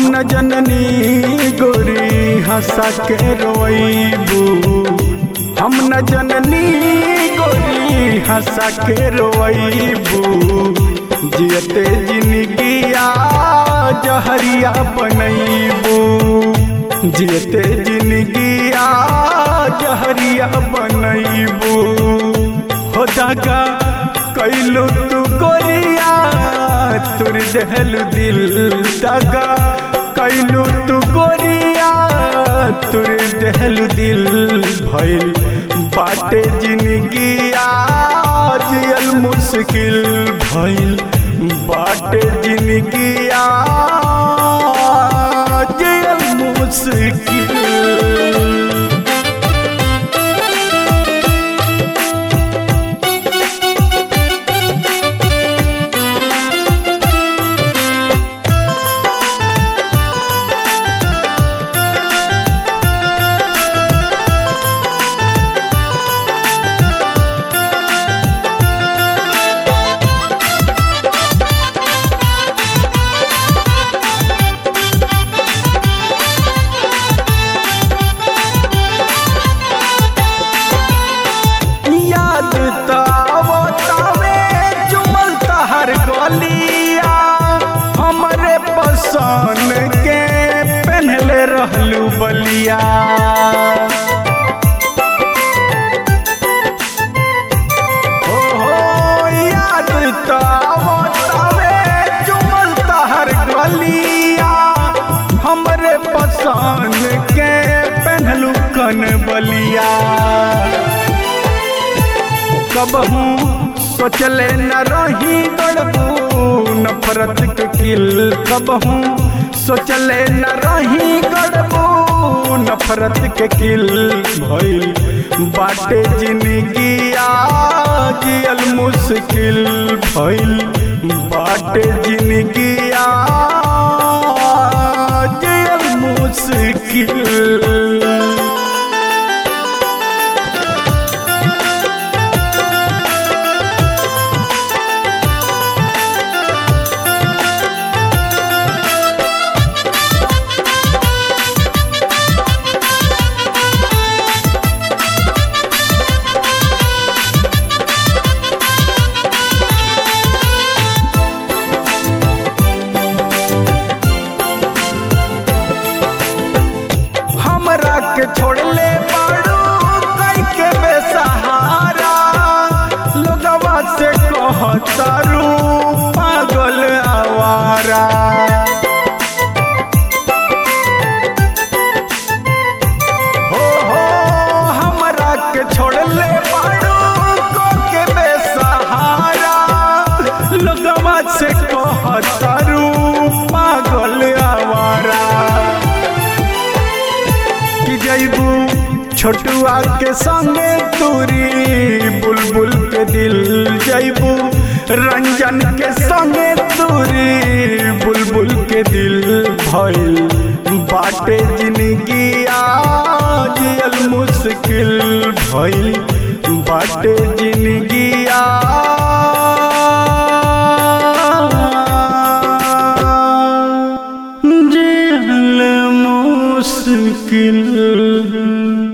न जननी गोरी हंसा के रोईबू हम न जननी गोरी हंसा के रोईबू जियते जिंदगिया जहरिया बनैबू जियते जिंदगिया जहरिया बनैबू हो दागा कैलू तू गोरिया तुर दहल दिल दागा कैलू तू गोरिया तुर दहल दिल भइल बाटे जिंदगिया जियल मुश्किल भइल बाटे जिंदगिया जियल मुश्किल याद तावे जुमल तहर गलिया हमरे पसंद के पहनले रहलू बलिया हो हो याद तावे जुमल तहर गलिया हमरे पसंद के पहनलू कन बलिया कबहू सोचले न रही गड़बू नफरत के किल कबहू सोचले न रही गड़बू नफरत के किल भइल बाटे जिंदगिया जियल मुश्किल भइल बाटे जिंदगिया जियल मुश्किल हमरा के छोड़ले बाड़ू कई के बेसहारा लोगवा से कहतारू पागल आवारा हो हो हमरा के छोड़ले बाड़ू को के बेसहारा लोगवा से कहतारू पागल आवारा कि जैबू छोटुआ के संगे तूरी बुलबुल के दिल जैबू रंजन के संगे तूरी बुलबुल के दिल भइल बाटे जिंदगिया जियल मुश्किल भइल बाटे जिंदगिया जियल मुश्किल